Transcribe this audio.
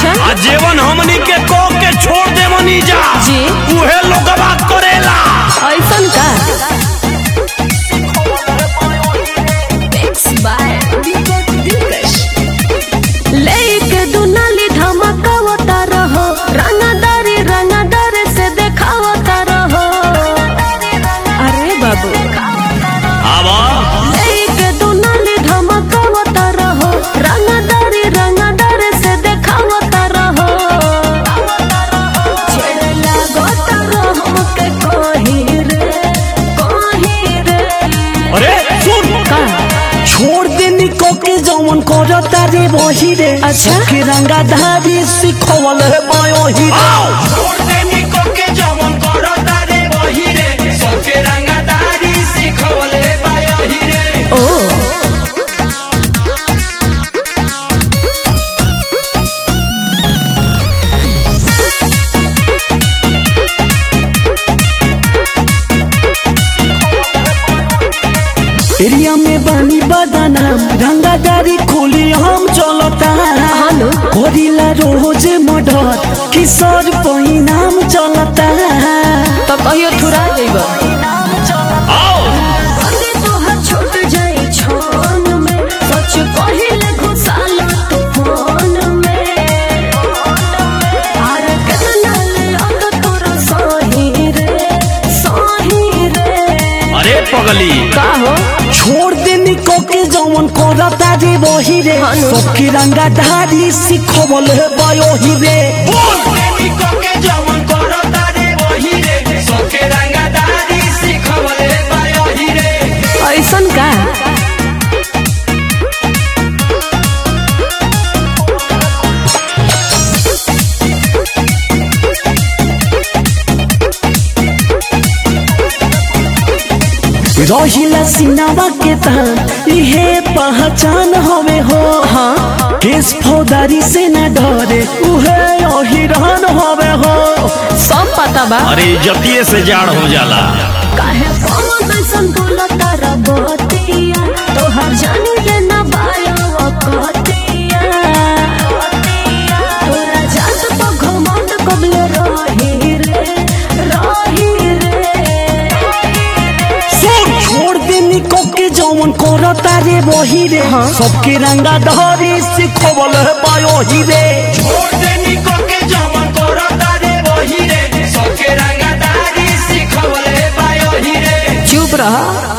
अच्छा आ जेवन हमनी के को के छोड़ देवनी जा जी। उहे लोगवा करेला ऐसन का Mixed by Deepak Dilkash. लेके दुनाली धमकावता रहो रंगदारी रंगदार से देखावता रहो अरे बाबू आवा लेके दुनाली धमकावता रहो रंगदारी रंगदार से देखावता रहो छेड़े लागता रहो के कहीं रे कहीं रे अरे सुन का छोड़ देनी को के जवन करता रे वही रे अच्छा। सबके रंगा धारी सिखवल है बयोही रे आओ छोड़ देनी को के जवन करता रे वही रे सबके रंगदारी सिखवले बायही रे ओ एरिया में बानी बदनाम रंगादारी खोली हम चलता हेलो करिला रोज मर्डर किशोर परिणाम चलता तो कहियो थुरा जइब आओ अरे तोहर छूट जाई छोन में सच पहिले घुसाल तू फोन में अरे केतना ले अग तोरा सही रे सही रे अरे पगली का हो छोड़ देनी को के जवन करता रे वही रे हेलो। सबके रंगादारी सिखवल है बयोही रे बोल देनी को के जवन करता रे वही रे सबके रंगदारी सिखवले बायही रे ऐसन का रहिला सिनावा के तान इहे पहचान हवे हो हाँ केस फौदारी से न डरे उहे अहिरान हवे हो सब पता बा अरे इज्जतिये से जाड़ हो जाला काहे पावन सन बोलता रबतिया तोहर जानी के न बायो कतिया तोरा जात तो घमंड कबले रही रे रही रे सुन छोड़ देनी को के जवन करता रे वही रे हाँ। सबके रंगा धरी सिखवल है बयोही रे छोड़ देनी को के जवन करता रे वही रे सबके रंगदारी सिखवले बायही रे चुप रह